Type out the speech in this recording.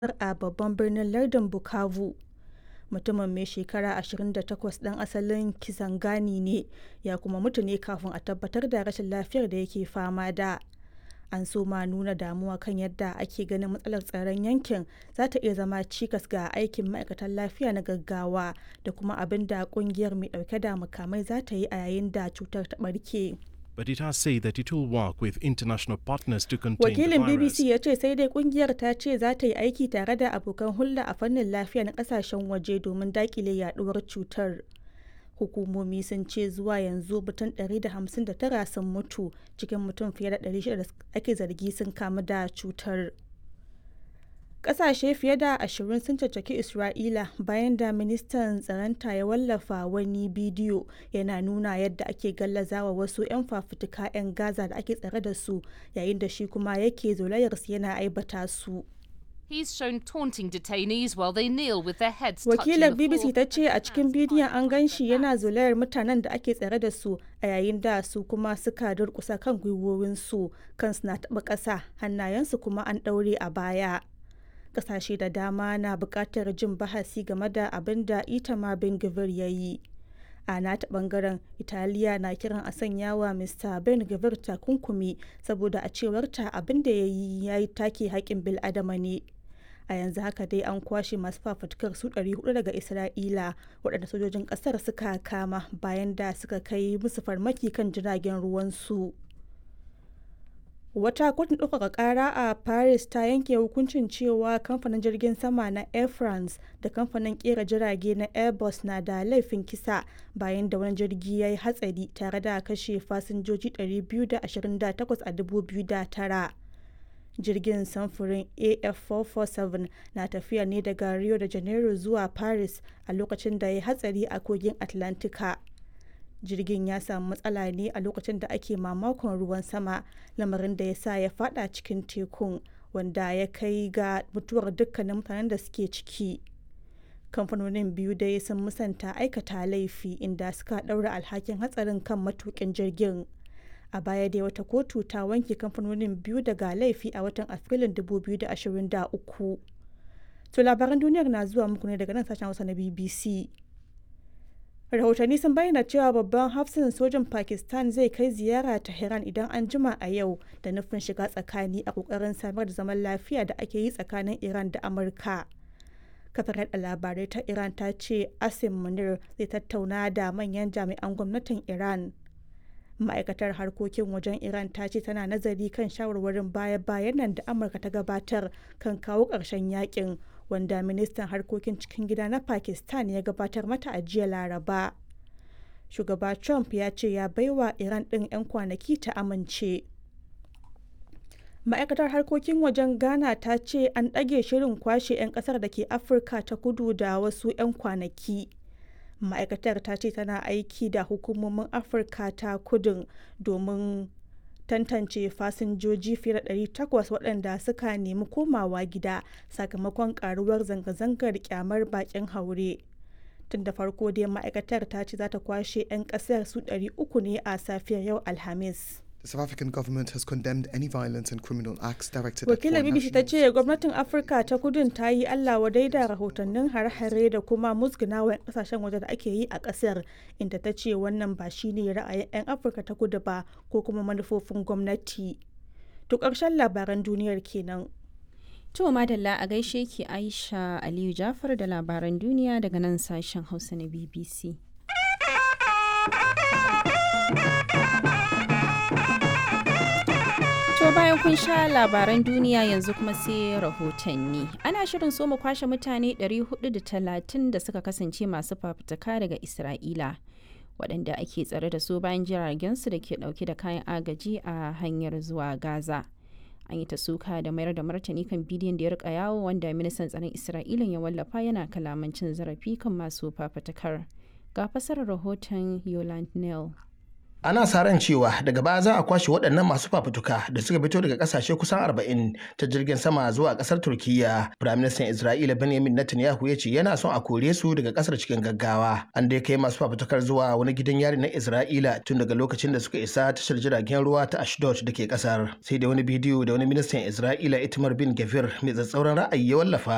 a babban birnin lardin Bukavu. Mutumin mai shekara 28 ɗan asalin Kisangani ne ya kuma mutu ne kafin a tabbatar da rashin lafiyar da yake fama da. An soma nuna damuwa kan yadda ake ganin matsalar tsaron yankin za ta iya zama cikas ga aikin ma'aikatan lafiya na gaggawa da kuma abin da kungiyar mai dauke da makamai za ta yi a yayin da cutar ta barke. but it has said that it will work with international partners to contain Wakilin the virus. BBC ya ce sai dai kungiyar ta ce za ta yi aiki tare da abokan hulɗa a fannin lafiya na kasashen waje domin dakile yaduwar cutar. Hukumomi sun ce zuwa yanzu mutum 159 sun mutu cikin mutum fiye da 600 da ake zargi sun kamu da cutar. Ƙasashe fiye da ashirin sun caccaki Isra'ila bayan da ministan tsaronta ya wallafa wani bidiyo yana nuna yadda ake gallazawa wasu 'yan fafutuka 'yan Gaza da ake tsare da su yayin da shi kuma yake zolayarsu yana aibata su. He's shown taunting detainees while they kneel with their heads touching Wakilar the BBC floor. ta ce a cikin bidiyon an gan shi yana zolayar mutanen da ake tsare da su a yayin da su kuma suka durkusa kan gwiwowinsu kansu na taɓa ƙasa hannayensu kuma an ɗaure a baya. Ƙasashe da dama na buƙatar jin bahasi game da abin da Itamar Ben Gvir ya yi. A nata ɓangaren Italiya na kiran a sanya wa Mr. Ben Gvir takunkumi saboda a cewarta abin da ya yi ya yi take haƙƙin bil'adama ne. a yanzu haka dai an kwashe masu fafutukar su 400 daga isra'ila waɗanda sojojin ƙasar suka kama bayan da suka kai musu farmaki kan jiragen ruwansu wata kotun ɗaukaka ƙara a paris ta yanke hukuncin cewa kamfanin jirgin sama na air france da kamfanin ƙera jirage na airbus na da laifin kisa bayan da wani jirgi ya yi hatsari tare da kashe fasinjoji 228 a 2009 jirgin samfurin af447 na tafiya ne daga rio de janeiro zuwa paris a lokacin da ya hatsari a kogin atlantika jirgin ya samu matsala ne a lokacin da ake mamakon ruwan sama lamarin da ya sa ya fada cikin tekun wanda ya kai ga mutuwar dukkanin mutanen da suke ciki kamfanonin biyu dai sun musanta aikata laifi inda suka ɗaura alhakin hatsarin kan matukin jirgin a baya dai wata kotu ta wanke kamfanonin biyu daga laifi a watan afrilun 2023 to labaran duniyar na zuwa muku ne daga nan sashen hausa na bbc rahotanni sun bayyana cewa babban hafsin sojin pakistan zai kai ziyara tehran idan an jima a yau da nufin shiga tsakani a kokarin samar da zaman lafiya da ake yi tsakanin iran da amurka kafar yada labarai ta iran ta ce asim munir zai tattauna da manyan jami'an gwamnatin iran ma'aikatar harkokin wajen iran ta ce tana nazari kan shawarwarin baya-bayan nan da amurka ta gabatar kan kawo ƙarshen yakin wanda ministan harkokin cikin gida na pakistan ya gabatar mata a jiya laraba shugaba trump ya ce ya baiwa iran ɗin 'yan kwanaki ta amince ma'aikatar harkokin wajen ghana ta ce an ɗage shirin kwashe 'yan ƙasar da ke afirka ta kudu da wasu 'yan kwanaki ma'aikatar ta ce tana aiki da hukumomin afirka ta kudin domin tantance fasinjoji fiye da 800 waɗanda suka nemi komawa gida sakamakon karuwar zanga-zangar kyamar bakin haure tun da farko dai ma'aikatar ta ce za ta kwashe 'yan ƙasar su 300 ne a safiyar yau alhamis The South African government has condemned any violence and criminal acts directed wakilar at foreign bbc ta nationals. ce gwamnatin afirka ta kudin ta yi allah wadai da rahotannin hare-hare da kuma musgunawa 'yan kasashen waje da ake yi a kasar inda ta ce wannan ba shine ra'ayin 'yan afirka ta kudu ba ko kuma manufofin gwamnati to ƙarshen labaran duniyar kenan To madalla a gaishe ki Aisha Aliyu Jafar da labaran duniya daga nan sashen Hausa na BBC. To bayan kun sha labaran duniya yanzu kuma sai rahotanni. Ana shirin so mu kwashe mutane 430 da suka kasance masu fafutuka daga Isra'ila. waɗanda ake tsare da su bayan jiragensu da ke ɗauke da kayan agaji a hanyar zuwa Gaza. An yi ta suka da mayar da martani kan bidiyon da ya rika yawo wanda ministan tsaron Isra'ila ya wallafa yana kalamancin zarafi kan masu fafutukar. Ga fasarar rahoton Yoland Neal. ana sa ran cewa daga baya za a kwashe waɗannan masu fafutuka da suka fito daga ƙasashe kusan 40 ta jirgin sama zuwa ƙasar turkiya firaministan isra'ila benjamin netanyahu ya ce yana son a kore su daga ƙasar cikin gaggawa an dai kai masu fafutukar zuwa wani gidan yari na isra'ila tun daga lokacin da suka isa tashar jiragen ruwa ta ashdod da ke ƙasar sai da wani bidiyo da wani ministan isra'ila itamar bin gafir mai tsatsauran ra'ayi ya wallafa